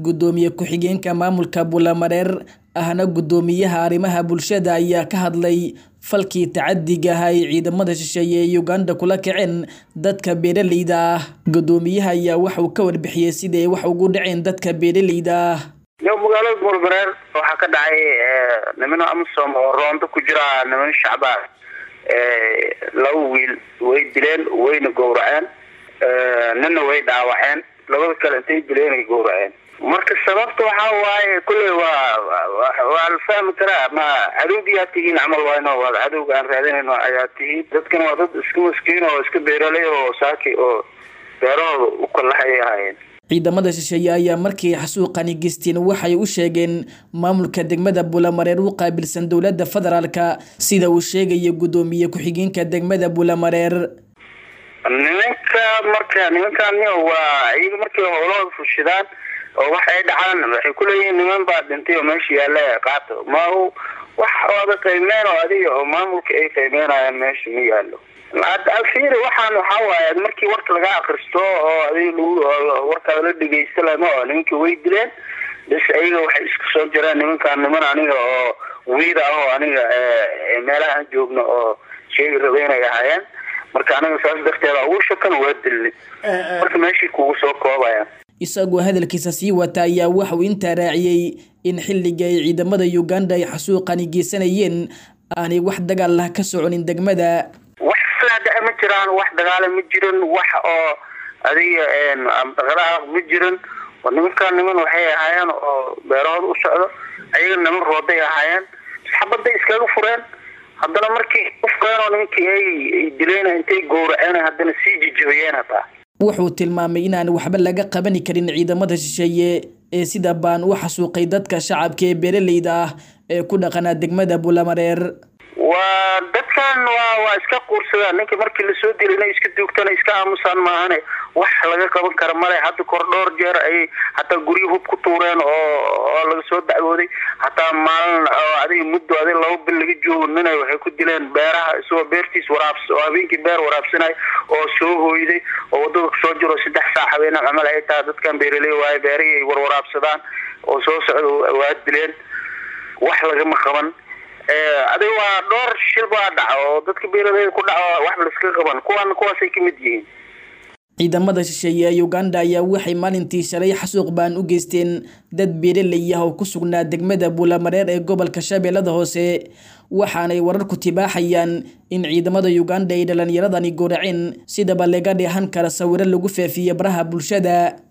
gudoomiye ku-xigeenka maamulka buulamareer ahna gudoomiyaha arrimaha bulshada ayaa ka hadlay falkii tacadiga ah ay ciidamada shisheeye ee uganda kula kaceen dadka beeraleyda ah gudoomiyaha ayaa waxauu ka warbixiyey siday wax ugu dhaceen dadka beeraleyda ah yo magaalada buulmareer waxaa ka dhacay nimano amisom oo roondo ku jira niman shacbaan laba wiil way dileen wayna gowraceen nina way dhaawaceen labada kale intay dileen ay gowraceen marka sababta waxaa waaye kulley waa waa la fahmi karaa ma cadowgiyaa tihiin camal wayno waa cadowga aan raadinayno ayaa tihiin dadkan waa dad iska maskiin oo iska beeraley oo saaki oo beerahooda u kalahay ahaayeen ciidamada shisheeye ayaa markii xasuuqani geysteen waxay u sheegeen maamulka degmada buulamareer u qaabilsan dowladda federaalka sida uu sheegaya gudoomiye ku-xigeenka degmada buulamareer nimanka marka nimankan waa iyaga markay howlahooda fushidaan oo wax ay dhacaan waxay kuleeyihiin niman baa dhintay oo meesha yaalla qaato ma wax ooda qiimeen oo adiga oo maamulka ay qiimeynayaan meesha ma yaallo alfiiri waxaan waxaa waaye markii warka laga akristo oo adiga lagu warkaada la dhegeysta lama oo nimankii way dileen bas ayaga waxay isku soo jireen nimankan niman aniga oo wiida ah oo aniga meelaha aan joogno oo sheegi raba inay ahaayeen marka aniga saas darteeda ugu shakan waa dilni marka meeshii kugu soo koobayaan isagoo hadalkiisa sii wata ayaa waxauu intaa raaciyey in xilliga ay ciidamada uganda ay xasuuqani geysanayeen aanay wax dagaal lah ka soconin degmada wax slaada ma jiraan wax dagaala ma jirin wax oo adiga dhaqdhaqaaq ma jirin nimankaan niman waxay ahaayeen oo beerahooda u socdo ayaga niman rooday ahaayeen xabaday iskaga fureen haddana markii ufureen oo nimankii ay dileen intay gowraceen haddana sii jijabiyeen hataa wuxuu tilmaamay inaan waxba laga qabani karin ciidamada shisheeye ee sida baan u xasuuqay dadka shacabka ee beeraleyda ah ee ku dhaqanaa degmada buulamareer waa dadkan waa waa iska quursadaan ninka markii lasoo dila inay iska duugtana iska aamusaan maahane wax laga qaban kara male hadda kor dhowr jeer ay hataa guryo hub ku tuureen oo oo laga soo dacwooday hataa maalin oo adiga muddo adiga laba bil laga joogo nina waxay ku dileen beeraha isagoo beertiis waraabs oo habeenkii beer waraabsanay oo soo hooyday oo wadada kusoo jiro saddex saac habeena camal ay tahay dadkan beeraley waaye beerihii ay warwaraabsadaan oo soo socda waa dileen wax lagama qaban adiga waa dhowr shil baa dhaca oo dadka beeraleyda ku dhaco waxba laiska qaban kuwan kuwaasay kamid yihiin ciidamada shisheeye ee uganda ayaa waxay maalintii shalay xasuuq baan u geysteen dad beeraley ah oo ku sugnaa degmada buulamareer ee gobolka shabeellada hoose waxaanay wararku tibaaxayaan in ciidamada uganda ay dhalinyaradani gowraceen sidaba laga dheehan kara sawiro lagu faafiye baraha bulshada